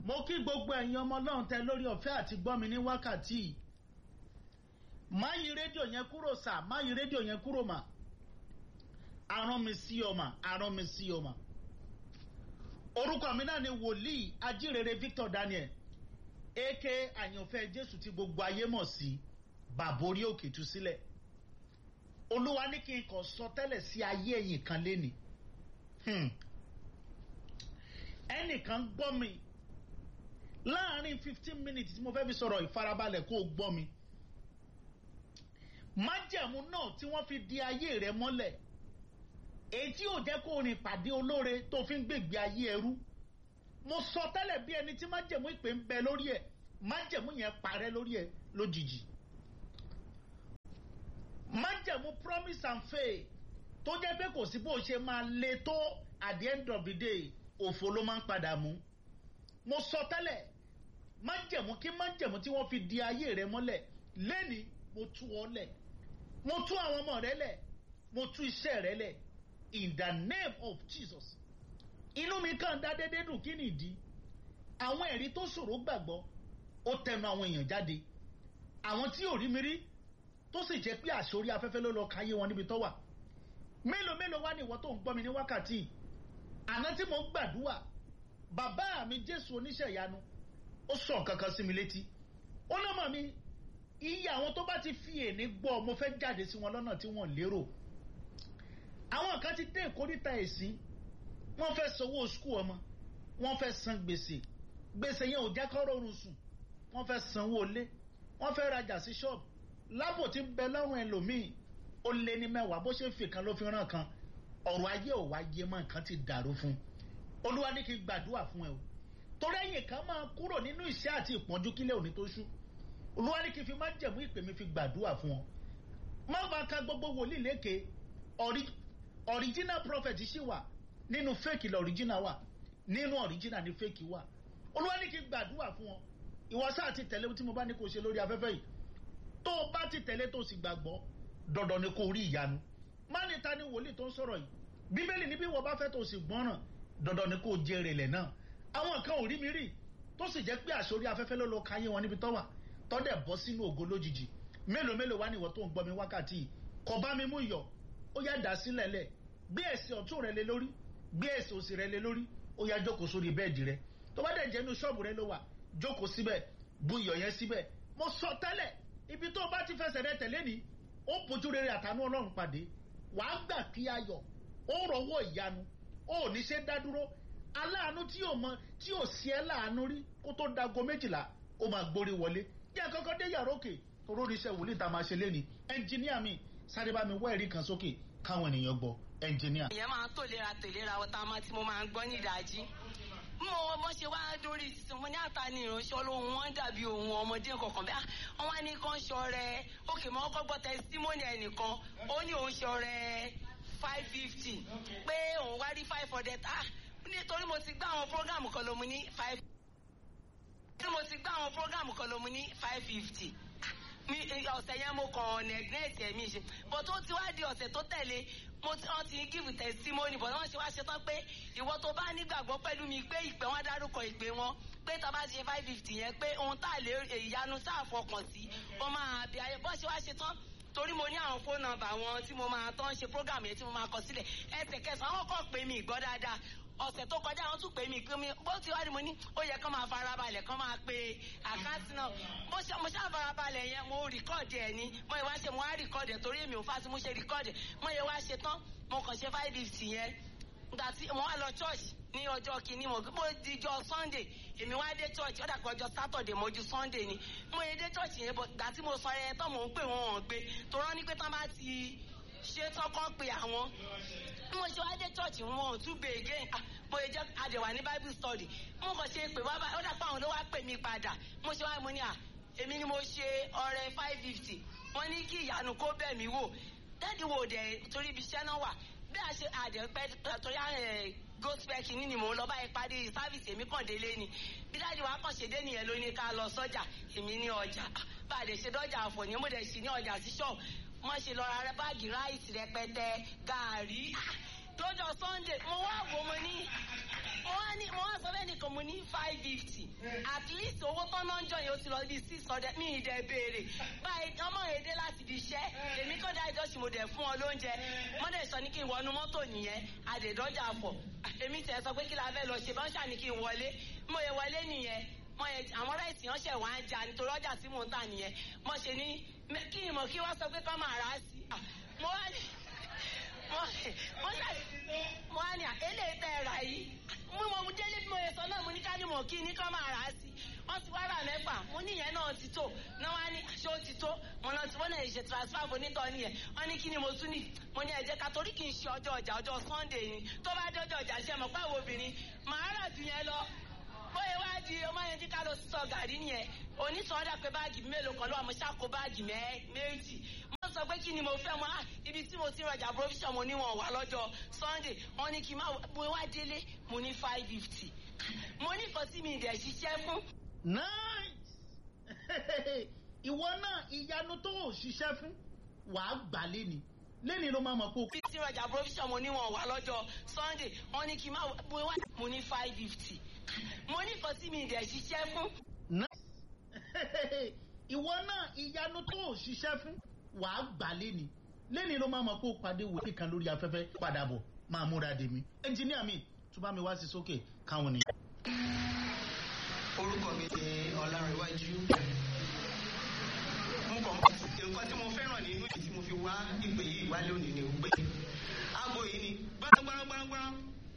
mo kí gbogbo ẹ̀yin ọmọ ọlọ́run tẹ lórí ọ̀fẹ́ àti gbọ́ mi ní wákàtí má yí rédíò yẹn kúrò sà má yí rédíò yẹn kúrò mà arán mi sí ọmọ arán mi sí ọmọ orúkọ mi náà ni wòlíì ajírere Victor Daniel aka àyànfẹ́ Jésù tí gbogbo ayé mọ̀ sí bàbá orí òkè tú sílẹ̀ olúwa ní kí n kàn sọ tẹ́lẹ̀ sí ayé ẹ̀yìn kan léni ẹnìkan gbọ́ mi láàárín fifteen minutes tí mo fẹ́ fi sọ̀rọ̀ ìfarabalẹ̀ kó o gbọ́ mi májẹ̀mú náà tí wọ́n fi di ayé rẹ mọ́lẹ̀ èyí tí yóò jẹ́ kó o rìn pàdé olóore tó fi ń gbègbè ayé ẹrú mo sọ tẹ́lẹ̀ bí ẹni tí májẹ̀mú ìpè ń bẹ lórí ẹ̀ májẹ̀mú yẹn parẹ́ lórí ẹ̀ lójijì májẹ̀mú promise and faith tó jẹ́ pé kò sí bó ṣe máa le tó at the end of the day òfo ló máa ń padà mú mo sọ tẹ́lẹ̀ májẹ̀mú kí májẹ̀mú tí wọ́n fi di ayé rẹ mọ́lẹ̀ lẹ́ni mo tú ọ lẹ̀ mo tú àwọn ọmọ rẹ lẹ̀ mo tú iṣẹ́ rẹ lẹ̀ in the name of Jesus inú mi kàn dá dédé dùn kí nìdí àwọn ẹ̀rí tó ṣòro gbàgbọ́ ó tẹnu àwọn èèyàn jáde àwọn tí ò rí mi rí tó sì jẹ́ pé àṣorí afẹ́fẹ́ ló lọ káyé wọn níbi tó wà mélòó mélòó wá ní ìwọ tó ń gbọ́ mi ní wákàtí àná tí mo ń gbàdúrà bàbá mi Jésù oníṣẹ́ ìyanu ó sọ kankan sí mi létí ó lọ́mọ mi iye àwọn tó bá ti fi èní gbọ́ mo fẹ́ jáde sí wọn lọ́nà tí wọ́n lérò àwọn kan ti dé ìkórìtà ẹ̀sìn wọ́n fẹ́ sanwó skul ọmọ wọ́n fẹ́ san gbèsè gbèsè yẹn ò jẹ́ kó rọrùn sùn wọ́n fẹ́ sanwó ilé wọ́n fẹ́ rajà sí ṣọ́ọ̀bù lábò tí ń bẹ lọ́rùn ẹlòmíì ó lé ní mẹ́wàá bó ṣe ń fi kan ló fi ràn kan ọ̀rọ̀ ayé ò wá yé mọ́ nǹkan ti dàrú fún un olúwa ní kí n gbàdúrà fún ẹ o torí ẹ̀yìn kan máa kúrò nínú ìṣẹ́ àti ìpọ́njú kílẹ̀ òní tó ṣú olúwa ní kí n fi má jẹ̀mú ìpè mi fi gbàdúrà fún ọ má bàa ka gbogbo wòlíì lékè original prophet ṣì wà nínú fake lọ original wà nínú original ní fake wà olúwa ní kí n gbàdúrà fún ọ ìwọ sáà ti tẹ̀lé tí mo bá ní kó ṣe lórí afẹ́fẹ́ yìí tó o bá ti tẹ̀lé tó o sì gbàgbọ́ dandan ni kó rí ìyanu má ní ta ni wòlíì tó ń sọ̀rọ̀ yìí bíbélì ní bí wọ́n bá fẹ́ tó o sì gbọ́ràn dandan ni kó o jèrè lẹ̀ náà àwọn kan ò rí mi rí tó sì jẹ́ pé àṣorí afẹ́fẹ́ ló lọ káyé wọn níbi tó wà tó dẹ̀ bọ́ sínú ògo lójijì mélòó mélòó wá ní ìwọ tó ń gbọ́ mi wákàtí yìí kò bá mi mú iyọ̀ ó yá dà sílẹ̀ lẹ̀ gbé ẹ̀sìn ọ̀tún rẹ lé lórí gbé ẹ̀sìn òsì rẹ lé lórí ó yá jókòó sórí bẹ́ẹ̀dì rẹ tó bá dẹ̀ jẹ́ inú ṣọ́ọ̀bù rẹ ló wà jókòó síbẹ̀ bu iyọ̀ yẹn síbẹ̀ mo sọ tẹ́lẹ̀ ibi tó bá ti fẹsẹ̀ rẹ tẹ̀lé ni ó bójú rere àtànú ọlọ́run pàdé wàá gbà kí ayọ̀ ó rọwọ́ ìyanu ó ní ṣe dá dúró aláàánú tí ò mọ tí ò sí ẹ láàánú rí kó tó dago méjìlá ó máa gbórí wọlé jẹ́ kọ́kọ́ dé yàrá òkè torórí iṣẹ́ wòlíì tá a máa ṣe lé ní ẹnjìníà mi sáré bá mi wá ẹ̀rí kan sókè káwọn ènìyàn gbọ́ ẹnjìníà. ìyẹn máa ń tò lera tèlera ọ̀tá máa tí mo máa ń gbọ́ ní ìdájí mo mo ṣe wá dórí sísun mo ní àtàní ìránṣẹ́ olóhùn wọn dàbí ohun ọmọdé kankan bẹ́ẹ̀ wọ́n wá ní kán ṣọrẹ òkè mọ́ kọ́ gbọ́ tẹsítímọ́nì ẹnìkan ó ní òun ṣọrẹ five fifty pé òun wá rí five hundred ah nítorí mo ti gbá àwọn prógámù kan ló mu ní five tí mo ti gbá àwọn prógámù kan ló mu ní five fifty mi ọ̀sẹ̀ yẹn mo kàn neglect ẹ̀mí ṣe but tó ti wá di ọ̀sẹ̀ tó tẹ̀lé mo ti wọ́n ti give testimony but wọ́n ṣe wá ṣe tán pé ìwọ tó bá nígbàgbọ́ pẹ̀lú mi pé ìpè wọn dárúkọ ìpè wọn pé tá a bá ṣe five fifty yẹn pé ohun tá a lè ìyanu tá a fọkàn sí ó máa bí ayé bọ́ ṣe wá ṣe tán torí mo ní àwọn fóònù nọ́mbà wọn tí mo máa tán ṣe program yẹn tí mo máa kọ sílẹ̀ ẹsẹ̀kẹsàn àwọn kọ̀ pé mi ìgbọ́ dáadáa ọ̀sẹ̀ tó kọjá àwọn tún pè mí pé mi bó ti wá ní mo ní ó yẹ kán máa farabalẹ̀ kán máa pe àkáǹtì náà bó ṣe mo ṣáà farabalẹ̀ yẹn mo rìkọ́ọ̀dì ẹ̀ ní mo yẹ wá ṣe mo wá rìkọ́ọ̀dì ẹ̀ torí èmi ò fà sí mo ṣe rìkọ́ọ̀dì mo yẹ wá ṣe tán mo kàn ṣe five fifty yẹn nígbà tí mo wá lọ church ní ọjọ́ kìíní mo mo dijọ́ sunday èmi wá dé church ọ̀dà pé ọjọ́ saturday mojú sunday ni mo yẹ dé church yẹn bọ̀ gbà tí mo sọ ẹ tán mò ń pè wọ́n wọ́n gbé torọ́ ní pé tán bá ti ṣe tọkọ pé àwọn bí mo ṣe wá dé church wọn ò tún bè again mo yẹ jẹ àdẹwà ní bible study mo kàn ṣe pé wá bá ó dàpọ̀ àwọn ló wá pè mí padà mo ṣe wá mo ní à èmi ni mo ṣe ọrẹ five fifty wọ́n ní kí ìyanu kó bẹ̀ mí wò dáàdi wo dẹ̀ torí ibi iṣẹ́ náà wà bí a ṣe àdẹ pẹ́ torí àwọn gospel kìíní ni mò ń lọ báyìí parí sáfìsì èmi kàn délé ni bí dáàdi wa kàn ṣe dé nìyẹn ló ní ká lọ sọ́jà èmi ní ọjà bá a dẹ̀ ṣe dọ́jà àfọ̀ ní mo dẹ̀ ṣì ní ọjà sí ṣọ́ọ̀ wọ́n ṣe lọ ra báàgì ráìsì rẹpẹtẹ gàárì lọ́jọ́ sunday mo wá wò mo ní mo wá ní mo wá sọ bẹ́ẹ̀ nìkan mo ní five fifty at least owó tán náà ń jọ yìí ó ti lọ bí six hundred mi ì dẹ̀ béèrè báyìí ọmọ èdè láti fi iṣẹ́ èmi kọ́ dá ìjọsìn mo dẹ̀ fún ọ lóúnjẹ mo dẹ̀ sọ ní kí n wọnú mọ́tò nìyẹn àdèdọ́jà pọ̀ èmi tẹ̀ sọ pé kí la fẹ́ lọ ṣe bá ń ṣàní kí n wọlé mo yẹ wọlé nìyẹn mo yẹ àwọn ráìtì yẹn ṣẹ̀ wá ń jà nítorí ọjà tí mò ń tà nìyẹn mo ṣe ní kí ni mo kí wọ́n sọ pé kọ́ máa rà á sí mo wá ní mo ṣe mo wá ní eléyìí tẹ́ ẹ rà yìí mo mo délé bí mo yẹ sọ náà mo ní ká ní mo kí ní kọ́ máa rà á sí wọ́n ti wá rà mẹ́fà mo ní ìyẹn náà ti tó náà wá ní ṣé ó ti tó mo náà ti wọ́n náà ṣe transfer fún onítọ̀ nìyẹn wọ́n ní kí ni mo tún ní mo ní ẹ̀jẹ̀ ká torí kì í ṣe ọjọ́ ọjà ọjọ́ Sunday ni tó bá dé ọjọ́ ọjà ṣe mọ̀ pé àwọn obìnrin màá rà jù yẹn lọ bóyá wá di ọmọ yẹn tí ká lọ sọ gàrí nìyẹn onítọ̀ọ́dà pé báàgì mélòó kan ló wà mo ṣàkó báàgì méjì mo sọ pé kí ni mo fẹ́ mọ́ ah ibi tí mo ti rajà provision mo níwọ̀n wà lọ́jọ́ Sunday wọ́n ní kí n má mo wá délé mo ní five fifty mo ní nǹkan tí mi ì dẹ̀ ṣiṣẹ́ fún. nice ìwọ náà ìyanu tó ò ṣiṣẹ́ fún wàá gbà lẹ́ni lẹ́ni ló máa mọ̀ pé. ibi tí rajà provision mo níwọ̀n wà lọ́jọ́ Sunday wọ́n ní kí n má mo wá mo ní five fifty mo ní nǹkan tí mi ì dẹ̀ ṣiṣẹ́ fún. ìwọ náà ìyanu tó ò ṣiṣẹ́ fún wàá gbà lẹ́ni lẹ́ni ló máa mọ̀ pé ó pàdé wòlíì kan lórí afẹ́fẹ́ padà bọ̀ máa múra dè mí. ẹnjìníà mi tó bá mi wá sí sókè káwọn nìyẹn. orúkọ mi ni ọlárẹ̀wájú mo kàn nǹkan tí mo fẹ́ràn nínú èyí tí mo fi wá ìpè yìí wá lónìí ni pé aago yìí ni gbárangbárangbárangbáran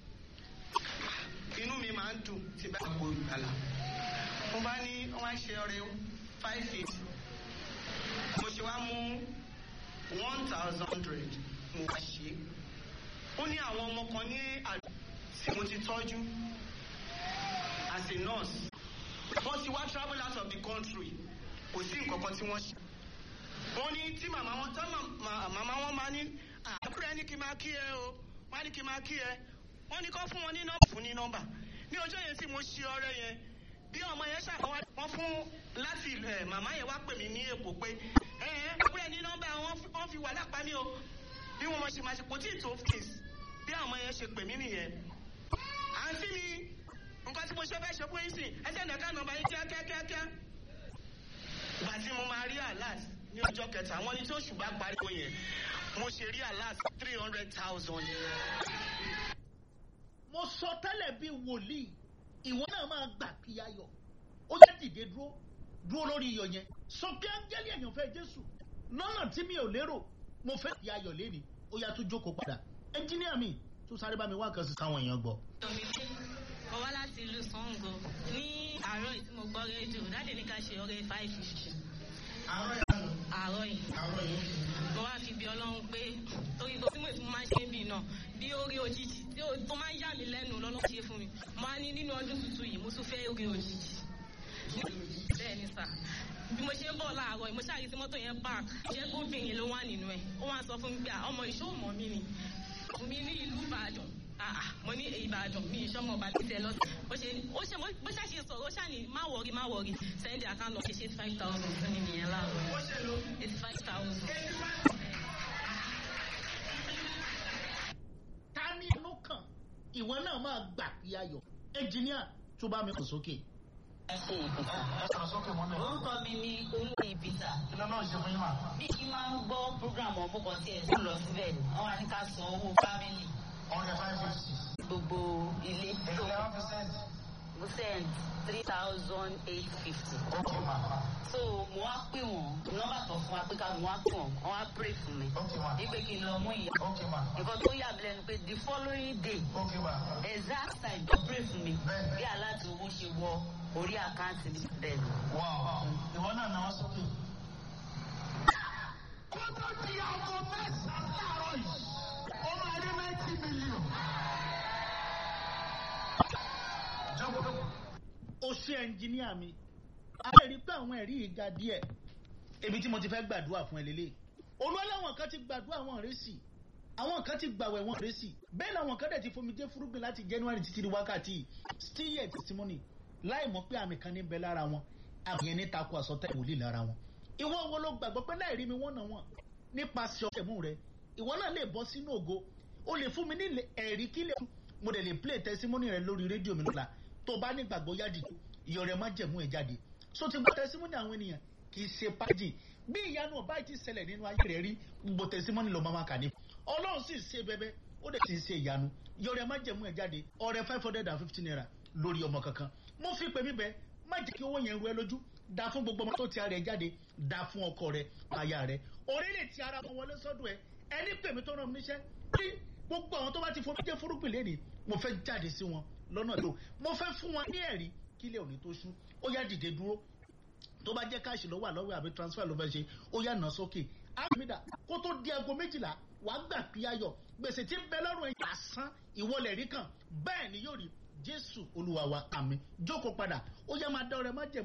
inú mi máa ń dùn tí bá aago ìgbàlà mo bá ní wọ́n á ṣe ọrẹ five feet mo ṣe wá mú one thousand hundred mo wá ṣe ó ní àwọn ọmọ kan ní àdúgbò tí mo ti tọ́jú as a nurse wọ́n ti wá travel out of the country kò sí nǹkan kan tí wọ́n ṣe. wọ́n ní tí màmá wọn tán màmá wọn máa ní àbúrò ẹni kí n máa kí ẹ o wọ́n á ní kí n máa kí ẹ wọ́n ní kó fún wọn ní nọ́mbà fún ní nọ́mbà ní ọjọ́ yẹn tí mo ṣe ọrẹ yẹn bí ọmọ yẹn ṣàkọwá wọ́n fún láti ẹ màmá yẹn wá pè mí ní èkó pé ẹ ẹ àbúrò ẹni nọ́mbà wọ́n fi wà lápá mi o bí wọ́n ṣe máa ṣe kò tí ì tó case bí ọmọ yẹn ṣe pè mí nìyẹn àǹtí mi nǹkan tí mo ṣe fẹ́ ṣe fún yín sìn ẹsẹ̀ nìkan nọ́mbà yín kíákíákíá ìgbà tí mo máa rí alert ní ọjọ́ kẹta wọ́n ní tí oṣù bá pariwo yẹn mo ṣe rí alert three hundred thousand. mo sọ tẹ́lẹ̀ bíi wòlíì ìwọ náà máa gbà kí ayọ̀ ó yẹ dìde dúró dúró lórí iyọ̀ yẹn sọ pé áńgẹ́lì èèyàn jésù lọ́nà tí mi ò lérò mo fẹ́ kí ayọ̀ léni ó yá tún jókòó padà ẹnjíníà mi tún sáré bá mi wá nǹkan sí káwọn èèyàn gbọ́. mo wá láti ìlú Ṣàngó ní àárọ̀ yìí tí mo gbọ́ rédíò dáàdì ní ká ṣe ọrẹ five fifty. àárọ̀ yìí mo wá fi bí ọlọ́run pé torí tó tí mo ti máa ń ṣe bí náà bí orí òjijì tí tó máa ń yà mí lẹ́nu lọ́lọ́ ṣe fún mi mo á ní nínú ọdún tuntun yìí mo tún fẹ́ orí òjijì. bẹ́ẹ̀ ni sà bí mo ṣe ń bọ̀ láàárọ̀ yìí mo ṣáà rí sí mọ́tò yẹn park jẹ́ gómìnir ló wà nínú ẹ̀ ó wá sọ fún mi pé ọmọ ìṣòwò mọ́ mi ni mi ní ìlú Ìbàdàn mo ní Ìbàdàn mi ìṣọmọ ọba títẹ lọ ó ṣe ó ṣe bó ṣàṣe sọ̀rọ̀ ó ṣàní má wọrí má wọrí sẹ́ndì àkáǹtì lọ ṣe ṣe five thousand fún mi nìyẹn láàárọ̀ eighty five thousand. ta ni inú kan ìwọ náà máa gbà kí ayọ̀ ẹnjìníà tó bá mi kò sókè. orúkọ mi ni olóyè ìbíta bí kí máa ń gbọ́ program ọ̀bùkọ̀ tí ẹ̀ ń lọ síbẹ̀ ni wọ́n wá ní ká san owó fámìlì gbogbo ilé mo send three thousand eight fifty. so mo wá pè wọ́n nọ́mbà tó fún wa pé ká mo wá pè wọ́n wọ́n wá pray fún mi wípé kí n lọ mú ìyá nǹkan tó yà mí lẹ́nu pé the following day exact time tó pray fún mi bí aláàtì owó ṣe wọ orí àkáǹtì mi bẹ́ẹ̀ ni. ìwọ náà náà sókè. kó tó di aago mẹ́sàn-án láàárọ̀ yìí ó máa rí ninety million. ó ṣe ẹnjìníà mi a lè rí pé àwọn ẹ̀rí yìí ga díẹ̀ ibi tí mo ti fẹ́ gbàdúrà fún ẹ lélẹ̀ olúwaláwọn kan ti gbàdúrà wọn rẹ́sì àwọn kan ti gbàwẹ̀ wọn rẹ́sì bẹ́ẹ̀ làwọn kan dẹ̀ ti fomi jẹ́ fúrúgbìn láti January títí di wákàtí still yet testimony láì mọ̀ pé àmì kan ní bẹ lára wọn àmì yẹn ní takò àsọtẹ́ ìwòlì lára wọn ìwọ wo ló gbàgbọ́ pé láì rí mi wọ́n náà wọ́n nípasẹ̀ ọ̀kẹ́mú rẹ ìwọ náà lè bọ́ sínú ògo o lè fún mi ní ẹ̀rí kí lè mo dẹ̀ lè play testimony rẹ lórí rédíò mi lọ́la tó bá nígbàgbọ́ yáàdì ìyọ̀ rẹ̀ má jẹ̀mú ẹ̀ jáde so ti gbọ́ testimony àwọn ènìyàn kì í ṣe pájì bí ìyanu ọba ti ṣẹlẹ̀ nínú ayé rẹ̀ rí gbogbo testimony ló máa ma kà ní ọlọ́run sì ṣe bẹ́bẹ́ ó dẹ̀ sì ṣe ìyanu ìyọ̀ rẹ̀ má jẹ̀mú ẹ̀ jáde ọrẹ five hundred and fifty naira lórí ọmọ kankan mo fi pè mí bẹ́ẹ̀ má jẹ́ kí owó yẹn ru ẹ lójú da fún gbogbo ọmọ tó ti ara ẹ jáde da fún ọkọ rẹ aya rẹ orílẹ̀ tí ara wọn wọlé sọ́dọ̀ ẹ ẹni pè mí tó rán mi níṣẹ́ bí gbogbo àwọn tó bá ti fomi jẹ́ fúrúgbìn lẹ́nìí mo fẹ́ jáde sí wọn lọ́nà tó mo fẹ́ fún wọn ní ẹ̀rí kílẹ̀ òní tó ṣú ó yá dìde dúró tó bá jẹ́ káàṣì lọ́wọ́ àlọ́wọ́ àbí transfer ló fẹ́ ṣe ó yá nà sókè àmìdá kó tó di aago méjìlá wàá gbà pí ayọ̀ gbèsè tí ń bẹ lọ́rùn ẹ̀yìn àsán ìwọlẹ̀ rí kan bẹ́ẹ̀ ni yóò rí jésù olúwa wa àmì jókòó padà ó yá máa dá ọrẹ má jẹ